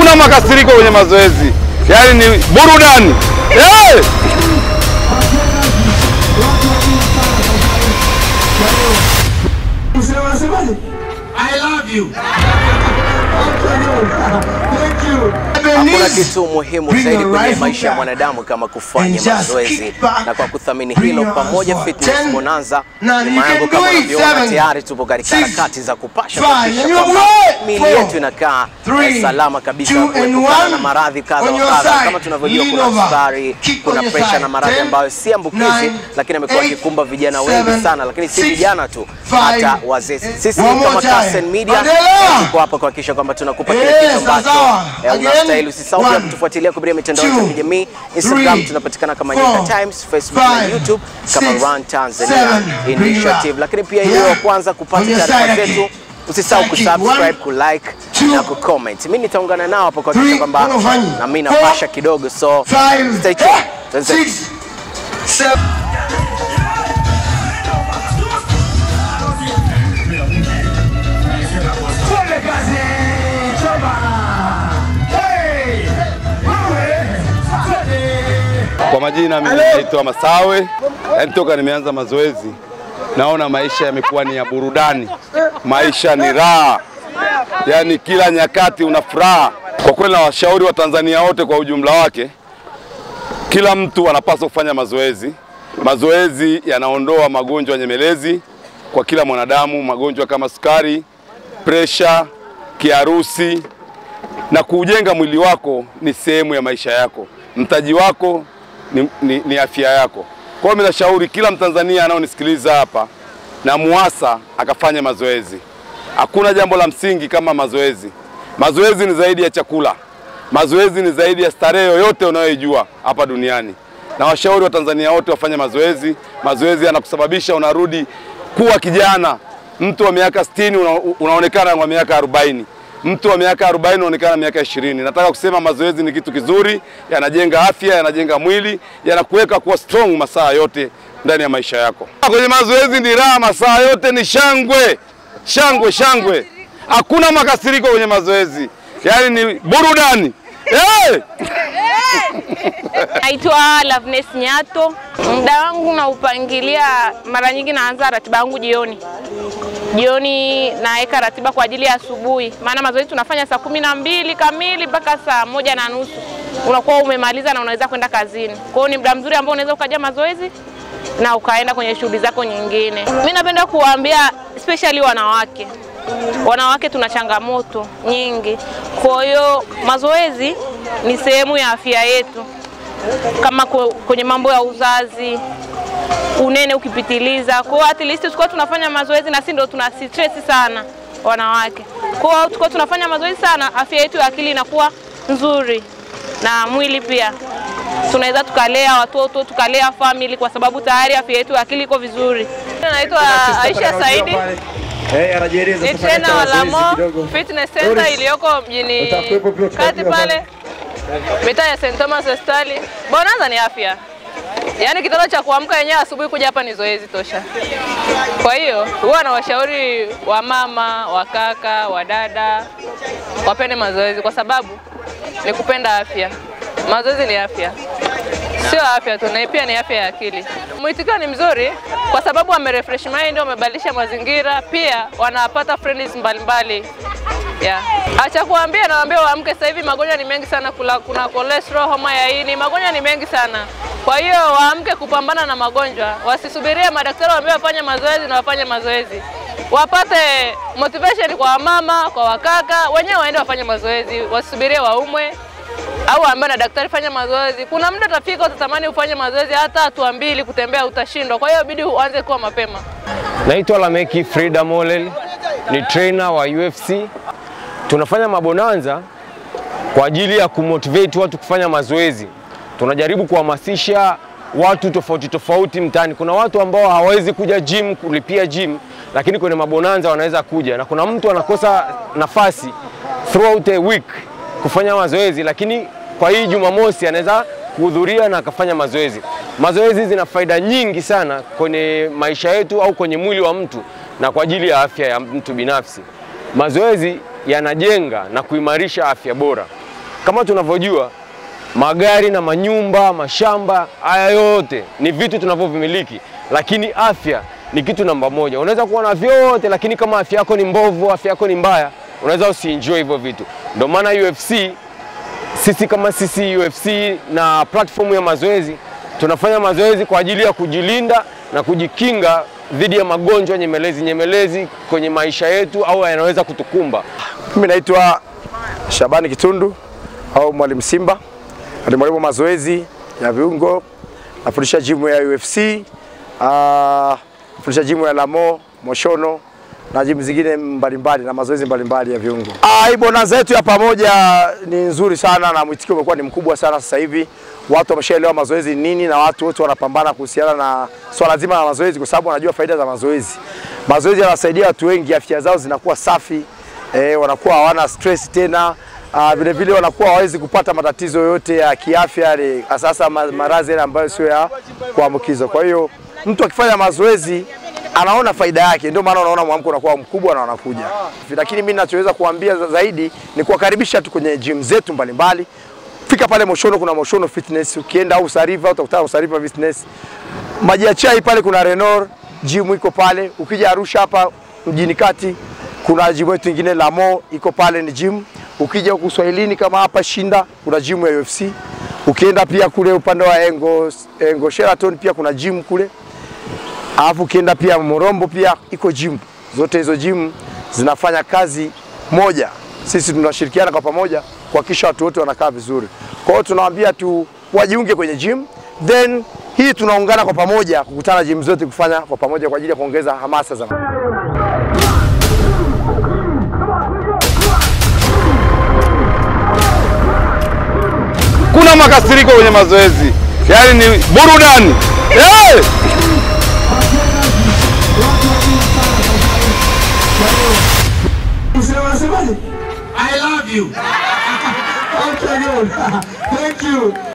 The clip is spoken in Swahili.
hakuna makasiriko kwenye mazoezi, yaani ni burudani hey! I love you. Thank you. Hakuna kitu muhimu Bring zaidi your kwenye rifle maisha ya back mwanadamu kama kufanya and just mazoezi, kick back, na kwa kuthamini bring hilo your pamoja arms Fitness forward. Bonanza, Now you nyuma yangu can kama do it. unavyoona, Seven, tayari tupo katika six, harakati za kupasha five, kuhakikisha and you kwamba work. miili Four, yetu inakaa three, salama kabisa two, kuepukana and na one. maradhi kadha On wa your kadha. side. Kama tunavyojua Lean kuna over. sukari, Kick kuna on your presha side. na maradhi Ten, ambayo si ambukizi, nine, lakini amekuwa eight, akikumba vijana wengi seven, sana, lakini si six, vijana tu, five, hata wazee. Sisi one more kama time. Kasen Media Endelea. tuko hapa kuhakikisha kwamba tunakupa kile Eh, kitu ambacho sawa. eh, Again. unastahili. Usisahau pia One, kutufuatilia kupitia mitandao yetu ya two, kijamii Instagram, three, tunapatikana kama four, Nyika Times, Facebook na five, YouTube kama six, Run Tanzania seven, bring it Initiative. up. Lakini pia ili Yeah. wa kwanza kupata On your taarifa side zetu, again. usisahau Side kick. kusubscribe, One, kulike two, na kucomment. Mimi nitaungana nao hapo kuhakikisha three, kwamba unafanya. na mimi Four, napasha kidogo, so Five, stay tuned. Tuanze. six, seven. Twende kazi, choma. Hey, wewe, twende. Kwa majina mimi naitwa Masawe, yaani toka nimeanza mazoezi naona maisha yamekuwa ni ya burudani, maisha ni raha, yaani kila nyakati una furaha. Kwa kweli nawashauri Watanzania wote kwa ujumla wake, kila mtu anapaswa kufanya mazoezi. Mazoezi yanaondoa magonjwa nyemelezi kwa kila mwanadamu, magonjwa kama sukari, presha, kiharusi, na kuujenga mwili wako ni sehemu ya maisha yako. Mtaji wako ni, ni, ni afya yako. Kwa hiyo mimi nashauri kila Mtanzania anaonisikiliza hapa na muasa akafanya mazoezi. Hakuna jambo la msingi kama mazoezi. Mazoezi ni zaidi ya chakula. Mazoezi ni zaidi ya starehe yoyote unayoijua hapa duniani. Na washauri wa Tanzania wote wafanye mazoezi. Mazoezi yanakusababisha unarudi kuwa kijana. Mtu wa miaka 60 una, unaonekana wa miaka 40 mtu wa miaka 40 unaonekana miaka 20. Nataka kusema mazoezi ni kitu kizuri, yanajenga afya, yanajenga mwili, yanakuweka kuwa strong masaa yote ndani ya maisha yako. Kwenye mazoezi ni raha, masaa yote ni shangwe, shangwe, shangwe. Hakuna makasiriko kwenye mazoezi, yaani ni burudani hey! Naitwa Loveness Nyato. Muda wangu naupangilia, mara nyingi naanza ratiba yangu jioni. Jioni naweka ratiba kwa ajili ya asubuhi, maana mazoezi tunafanya saa kumi na mbili kamili mpaka saa moja na nusu unakuwa umemaliza na unaweza kwenda kazini. Kwa hiyo ni muda mzuri ambao unaweza ukaja mazoezi na ukaenda kwenye shughuli zako nyingine. Mi napenda kuwaambia especially wanawake wanawake tuna changamoto nyingi, kwa hiyo mazoezi ni sehemu ya afya yetu, kama ku- kwenye mambo ya uzazi, unene ukipitiliza. Kwa hiyo at least tukiwa tunafanya mazoezi, na si ndo tuna stress sana wanawake. Kwa hiyo tukiwa tunafanya mazoezi sana, afya yetu ya akili inakuwa nzuri na mwili pia tunaweza tukalea watoto tukalea family, kwa sababu tayari afya yetu ya akili iko vizuri. Naitwa Aisha Saidi Eh, anajieleza ni sasa tena katika wa mazoezi Lamo kidogo. Fitness Center Doris, iliyoko mjini utakuwepo pia kati tutajua pale mitaa ya St Thomas Hospitali. Bonanza ni afya, yaani kitendo cha kuamka yenyewe asubuhi kuja hapa ni zoezi tosha. Kwa hiyo huwa nawashauri wamama, wakaka, wadada wapende mazoezi kwa sababu ni kupenda afya. Mazoezi ni afya, sio afya tu, na pia ni afya ya akili. Mwitikio ni mzuri kwa sababu wamerefresh mind, wamebadilisha mazingira, pia wanapata friends mbalimbali Yeah. Acha kuambia nawaambia waamke sasa hivi magonjwa ni mengi sana kula, kuna cholesterol, homa ya ini, magonjwa ni mengi sana. Kwa hiyo waamke kupambana na magonjwa, wasisubirie madaktari waambie wafanye mazoezi na wafanye mazoezi. Wapate motivation kwa wamama, kwa wakaka, wenyewe waende wafanye mazoezi, wasisubirie waumwe au ambaye na daktari fanya mazoezi. Kuna muda utafika utatamani ufanye mazoezi hata hatua mbili kutembea utashindwa. Kwa hiyo bidi uanze kuwa mapema. Naitwa Lameki Frida Molel, ni trainer wa UFC. Tunafanya mabonanza kwa ajili ya kumotivate watu kufanya mazoezi. Tunajaribu kuhamasisha watu tofauti tofauti mtaani. Kuna watu ambao hawawezi kuja gym, kulipia gym, lakini kwenye mabonanza wanaweza kuja, na kuna mtu anakosa nafasi throughout a week kufanya mazoezi, lakini kwa hii Jumamosi anaweza kuhudhuria na akafanya mazoezi. Mazoezi zina faida nyingi sana kwenye maisha yetu au kwenye mwili wa mtu na kwa ajili ya afya ya mtu binafsi. Mazoezi yanajenga na kuimarisha afya bora. Kama tunavyojua magari na manyumba, mashamba, haya yote ni vitu tunavyovimiliki, lakini afya ni kitu namba moja. Unaweza kuwa na vyote, lakini kama afya yako ni mbovu, afya yako ni mbaya, unaweza usienjoy hivyo vitu. Ndio maana UFC sisi kama sisi UFC na platform ya mazoezi tunafanya mazoezi kwa ajili ya kujilinda na kujikinga dhidi ya magonjwa nyemelezi nyemelezi kwenye maisha yetu au yanaweza kutukumba. Mimi naitwa Shabani Kitundu au Mwalimu Simba, ni mwalimu wa mazoezi ya viungo, nafundisha jimu ya UFC, ah, nafundisha jimu ya Lamo, Moshono na jimu zingine mbalimbali na mazoezi mbalimbali ya viungo. Ah, hii bonanza yetu ya pamoja ni nzuri sana na mwitikio umekuwa ni mkubwa sana sasa hivi. Watu wameshaelewa mazoezi ni nini na watu wote wanapambana kuhusiana na swala zima la mazoezi kwa sababu wanajua faida za mazoezi. Mazoezi yanawasaidia watu wengi, afya zao zinakuwa safi, eh, wanakuwa hawana stress tena. Uh, vile vile wanakuwa hawezi kupata matatizo yoyote ya kiafya yale, sasa ma- maradhi yale ambayo sio ya kuambukiza. Kwa hiyo mtu akifanya mazoezi anaona faida yake, ndio maana unaona mwamko unakuwa mkubwa na wanakuja. Lakini mimi ninachoweza kuambia za- zaidi ni kuwakaribisha tu kwenye gym zetu mbalimbali. Fika pale Moshono, kuna Moshono Fitness. Ukienda au Sariva utakutana na Sariva Fitness. Maji ya chai pale kuna Renor gym iko pale. Ukija Arusha hapa mjini kati kuna gym yetu ingine Lamo iko pale ni gym. Ukija huku Swahilini kama hapa Shinda kuna gym ya UFC. Ukienda pia kule upande wa Engo, Engo Sheraton pia kuna gym kule. Alafu ukienda pia Morombo pia iko gym. Zote hizo gym zinafanya kazi moja. Sisi tunashirikiana kwa pamoja kuhakikisha watu wote wanakaa vizuri. Kwa hiyo tunawaambia tu wajiunge kwenye gym, then hii tunaungana kwa pamoja kukutana gym zote kufanya kwa pamoja kwa ajili ya kuongeza hamasa za Kuna makasiriko kwenye mazoezi, yaani ni burudani hey! Unasemaje? I love you. Okay, good. Thank you.